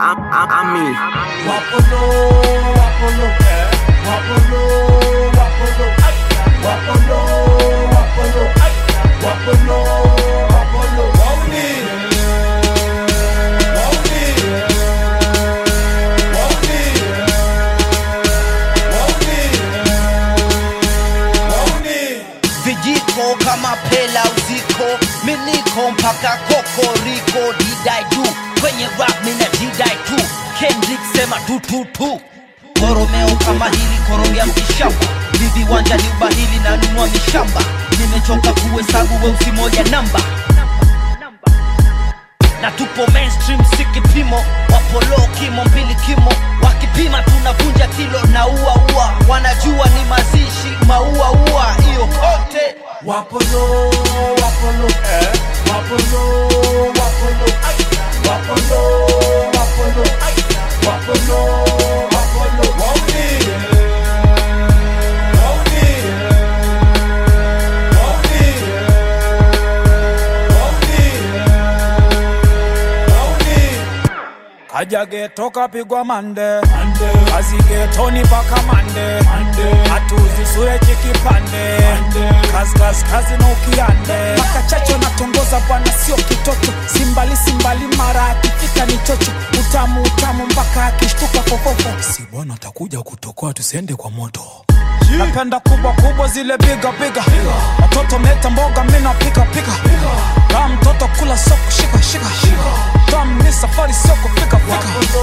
I'm, I'm, I'm me. Wapolo, wapolo, wapolo, wapolo, wapolo, wapolo, wapolo, wapolo, wauni, wauni, wauni, wauni. vijiko kama pela uziko miliko mpaka kokoriko didai juu kwenye rap mina didai tu kendrick sema tututu koromeo kama hili korogea mkishamba vivi wanja ni ubahili na nunua mishamba nimechoka kuhesabu weusi moja namba na tupo mainstream si kipimo wapolo kimo mbili kimo wakipima tunavunja kilo na ua ua wanajua ni mazishi maua ua hiyo kote Wapolo, wapolo, wapolo, wapolo, wapolo, wapolo, wapolo, wapolo, wauni, wauni, wauni, wauni, wauni. kaja geto kapigwa mande kazi getoni paka mande hatuzisure chikipande kazi kazi kazi na ukiande paka chacho natongoza bwana sio kitoto simbali simbali mara akifika ni chocho utamu utamu mpaka akishtuka fofofo si bwana atakuja kutokoa tusiende kwa moto napenda kubwa kubwa zile biga biga watoto mleta mboga mina pika pika kaa mtoto kula soko shika shika tam ni safari sio kufika fika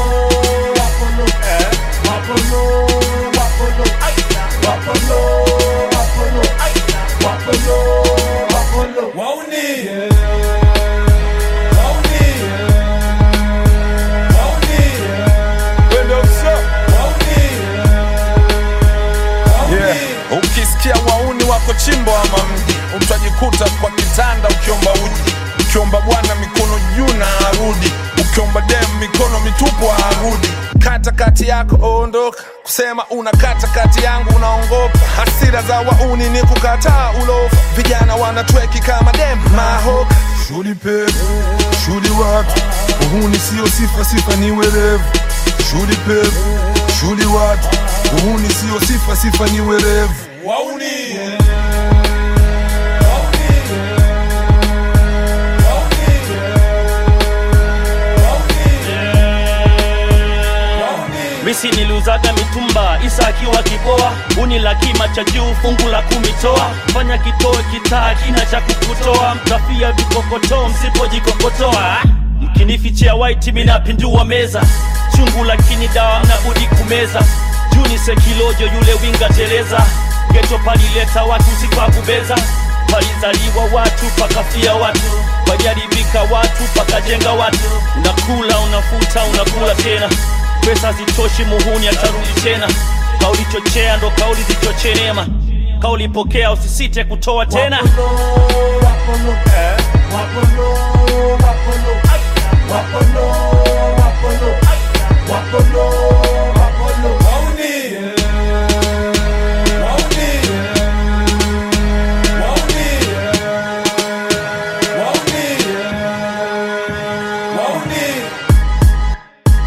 Yeah. Ukisikia wauni wako chimbo ama mji, utajikuta kwa kitanda ukiomba uji, ukiomba bwana mikono juu na arudi, ukiomba dem mikono mitupu arudi. Kata kati yako ondoka, kusema una kata kati yangu unaongopa. Hasira za wauni ni kukataa ulofa, vijana wanatweki kama dem mahoka. Shuli pevu, shuli watu, uhuni sio sifa, sifa ni werevu. Shuli pevu, shuli watu, uhuni sio sifa, sifa ni werevu. misi niliuzaga mitumba isa akiwa kiboa uni la kima cha juu fungu la kumitoa fanya kitoe kitaa kina cha kukutoa mtafia vikokotoo msipojikokotoa mkinifichia waiti minapindua meza chungu lakini dawa mnabudi kumeza juni sekilojo yule winga teleza geto palileta watu sikakubeza palizaliwa watu pakafia watu pajaribika watu pakajenga watu unakula unafuta unakula tena pesa zitoshi muhuni atarudi tena kauli chochea ndo kauli zichochee neema kauli pokea usisite kutoa tena Wapolo, wapolo, wapolo, wapolo, wapolo,